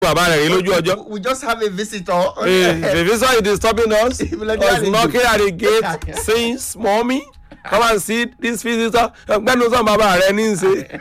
bàbá rẹ̀ rí lójú ọjọ́. we just have a visitor. Hey, the visitor is disturbing us. Ìbílẹ̀ was knocking at the gate since mommy come and see this visitor. gbẹ́nu sọ bàbá rẹ̀ ní í ṣe.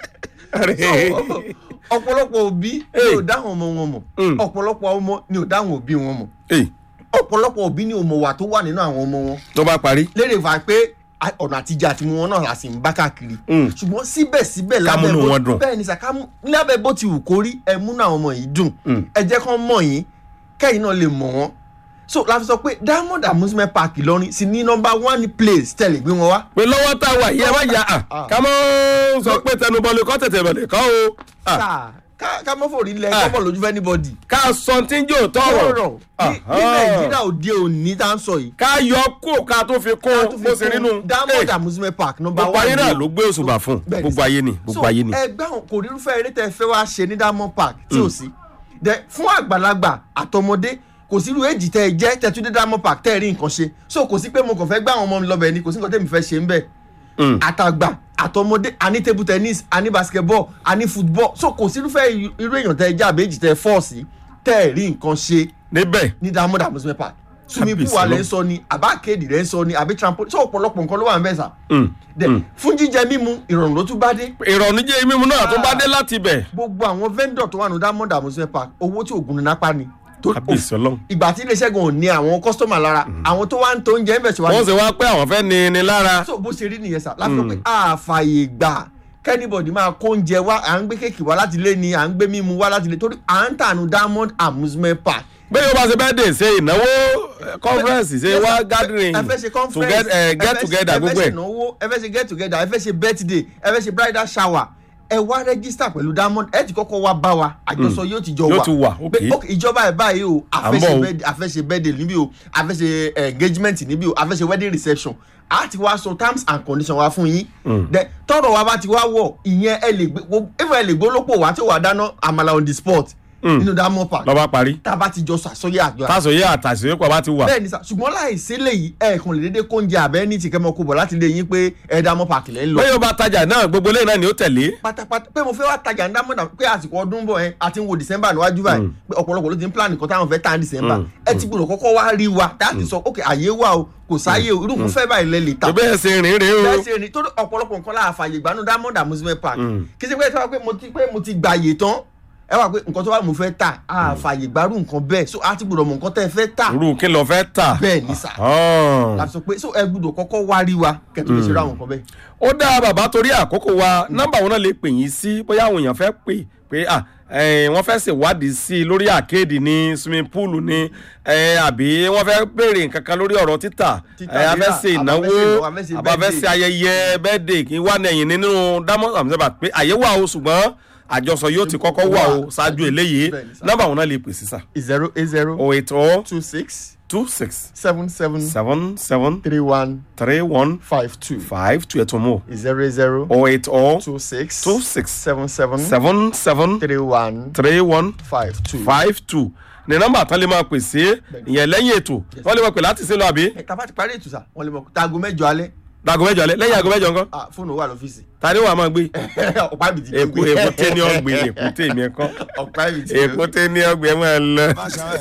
ọ̀pọ̀lọpọ̀ òbí ni Hey. ò dáhùn ọmọ wọn mọ̀ Mm. ọ̀pọ̀lọpọ̀ ọmọ ni ò dáhùn òbí wọn mọ̀ Hey, ọ̀pọ̀lọpọ̀ òbí ni ò mọ̀ wà tó wà nínú àwọn ọmọ wọn tó bá parí. lérè fà pé a- ọ̀nà àtijọ́ àti mu wọn náà la sì ń bá káàkiri Mm. ṣùgbọ́n síbẹ̀síbẹ̀ Ká múnú bó- wọn dùn. bẹ́ẹ̀ ni sàká lábẹ́ bó ti wù kó rí ẹ múnú àwọn ọmọ yìí dùn Mm. ẹ jẹ́ kán mọ̀ yín kẹ́yìn náà lè mọ̀ wọ́n so la fi sọ pé diamond amusement park Ìlọrin sì ní number one place tẹ̀lé gbé wọn wá pé lọ́wọ́ tá a wà yìí ẹ má yà á Ah. ká mọ́ sọ pé tẹnubọ́lẹ̀ kọ́ tètè bẹ̀lẹ̀ kọ́ o. Ah, Sáà, ká ká mọ́ fòrí lẹ Ah. kọ́mọ̀ lójú fẹ́ anybody ká sọ tí ń jẹ́ òótọ́ ọ̀rọ̀ ọ̀rọ̀. ní ní nàìjíríà òde òní tá à ń sọ yìí ká yọ kó ká tó fi kún tó fi bó ṣe kún nínú. diamond amusement park number gbogbo one ayé náà ni o. ló gbé òṣùbà fún Bẹ́ẹ̀ ni gbogbo sà. ayé ni gbogbo ayé ni. so ẹgbẹ́ àwọn kò rírúfẹ́ eré tẹ́ ẹ fẹ́ wá ṣe ní diamond park tí ò sí dẹ fún àgbàlagbà àtọmọdé kò sí irú èjì tẹ́ ẹ jẹ́ tẹ́ tún dé diamond park tẹ́ ẹ rí nǹkan ṣe so kò sí pé mo kàn fẹ́ gbá àwọn ọmọ mi lọ́bẹ̀ ni kò sí nǹkan tẹ́mi fẹ́ ṣe ń bẹ̀ Mm. àtàgbà àtọmọdé àní table tennis àní basketball àní football so kò sí irúfẹ́ irú èèyàn tẹ́ ẹ jẹ́ àbẹ́jì tẹ́ ẹ fọ́ọ̀sì tẹ́ ẹ rí nǹkan ṣe níbẹ̀ ní diamond amusement park swimming pool Kábíyèsí wa lẹ́ ń Ọlọ́run. sọ ni àbá kéèdì rẹ̀ ń sọ ni àbí trampoline so ọ̀pọ̀lọpọ̀ nǹkan ló wà ń bẹ̀ sà Mm. dẹ Mm. fún jíjẹ mímu ìrọ̀rùn ló tún bá dé ìrọ̀rùn jẹ́ mímu náà tó bá dé láti ibẹ̀. gbogbo àwọn vendor tó wà ní diamond amusement park owó tí ògùn ní nápá ni tó kábíyèsí ọlọ́run. ìgbà tí iléeṣẹ́ gan ò ní àwọn kọ́sítọ́mà lára àwọn tó wá ń tó oúnjẹ ń bẹ̀ sí wọ́n wájú sì wá pé àwọn fẹ́ ni ni lára. so bó ṣe rí nìyẹn sà láti sọ pé àfààyè gbà kẹ́nìbọ̀dì máa kó oúnjẹ wá à ń gbé kéèkì wá láti lé ni à ń gbé mímu wá láti lé torí à ń tànú diamond amusement park bẹ́ẹ̀ yóò bá ṣe bẹ́ẹ̀ dé ṣe ìnáwó eh, conference ṣe Yes, wá sir. gathering ẹ fẹ́ ṣe to conference get, eh, ẹ get fẹ́- together ẹ fẹ́ gbogbo ṣe ẹ̀. ìnáwó ẹ fẹ́ ṣe get together ẹ fẹ́ ṣe birthday ẹ fẹ́ ṣe bridal shower ẹ wá register pẹ̀lú diamond ẹ ti kọ́kọ́ wá bá wa àjọsọ yóò ti jọ wà Yóò ti wà, okay. Pé, ok ìjọba ẹ̀ báyìí o À ń bọ̀ o. àfẹ́ṣe birthday àfẹ́ṣe birthday níbí o àfẹ́ṣe eh, engagement níbí o àfẹ́ṣe wedding reception a ti wá sọ terms and conditions wa fún yín Then, tọrọ wa bá ti wá wọ ìyẹn ẹ lè gbé even ẹ lè gbólópò wá tí ó wà dáná àmàlà on the spot nínú diamond park lọ́ba parí. tá a bá ti jọ sọ àsọyé àjọ tásòye àtàṣe pọ̀ bá ti wà. bẹ́ẹ̀ ni sà ṣùgbọ́n láì sí léyìí ẹ̀ẹ̀kan lè dédé kóúnjẹ àbẹ́ ní tìkẹ́ mọ́ kó bọ̀ láti lé yín pé ẹ̀dá mọ́ pàkì lẹ́ ń lọ. bẹ́ẹ̀ yóò bá tajà náà gbogbo lẹ́yìn náà ni ó tẹ̀lé. pátápátá pé mo fẹ́ wá tajà ń dámọ̀dà pé àsìkò ọdún bọ̀ ẹ́ àti ń wo december níwájú báyìí pé ọ̀pọ̀lọpọ̀ ló ti ń plan nǹkan táwọn fẹ́ tà ní december ẹ ti gbọ́dọ̀ kọ́kọ́ wá rí wa láti sọ ok àyè wà o kò sáyè o irú nǹkan fẹ́ báyìí lẹ́ lè ta bẹ́ẹ̀ ṣe rìn rìn o. bẹ́ẹ̀ ṣe ni torí ọ̀pọ̀lọpọ̀ nǹkan láà fàyè gbanú diamond amusement park kì í ṣe pé ẹ ti wá pé mo ti pé mo ti gbàyè tán ẹ wá pé nǹkan tó wà mo fẹ́ tà á fàyè gbárù nǹkan bẹ́ẹ̀ so a ti gbọ́dọ̀ mọ nǹkan tẹ́ ẹ fẹ́ tà irú kí lọ fẹ́ tà. bẹ́ẹ̀ ni sà Ah. la sọ pé so ẹ gbọ́dọ̀ kọ́kọ́ wá rí wa kẹtù lè ṣe ra àwọn nǹkan bẹ́ẹ̀. ó dá bàbá torí àkókò wa nọ́mbà wọn náà lè pè yín sí bóyá àwọn èèyàn fẹ́ pè pé à eh, wọ́n fẹ́ ṣèwádìí sí i lórí àkéèdì ní swimming pool ní eh, àbí wọ́n fẹ́ béèrè nǹkan kan lórí ọ̀rọ̀ títà Títà eh, a fẹ́ rírà, ṣe àbá ìnáwó fẹ́ ṣe ìnáwó, a fẹ́ ṣe àbá fẹ́ birthday. ṣe ayẹyẹ bẹ́ẹ̀dẹ̀ kí wà nẹ̀yìn nínú diamond amzeba pé àyè wà o ṣùgbọ́n àjọsọ yóò ti kọ́kọ́ wà o ṣáájú eléyìí Bẹ́ẹ̀ ni sà. nọ́mbà wọn náà lè pè sí sà zero eight zero oh eight oh two six two six seven seven seven seven three one three one five two five two ẹ̀tọ́ mọ́ zero eight zero oh eight oh two six two six seven seven seven seven three one three one five two. five two ní nọ́mbà tán lè máa pè sí ìyẹn lẹ́yìn ètò wọ́n lè máa pè láti sílò àbí ẹ tàbá ti parí ètò sà wọn lè mọ tago mẹ́jọ alẹ́ dago mẹ́jọ alẹ́ lẹ́yìn ago mẹ́jọ nǹkan ah fóònù wà lọ́fíìsì ta ni wàá máa gbé ọ̀pá ibi tí èkó èkó tẹ́ ní ọ̀gbìn èkó tẹ́ mi ẹ̀kọ́ ọ̀pá ibi tí èkó tẹ́ ní ọ̀gbìn ẹ̀ máa lọ.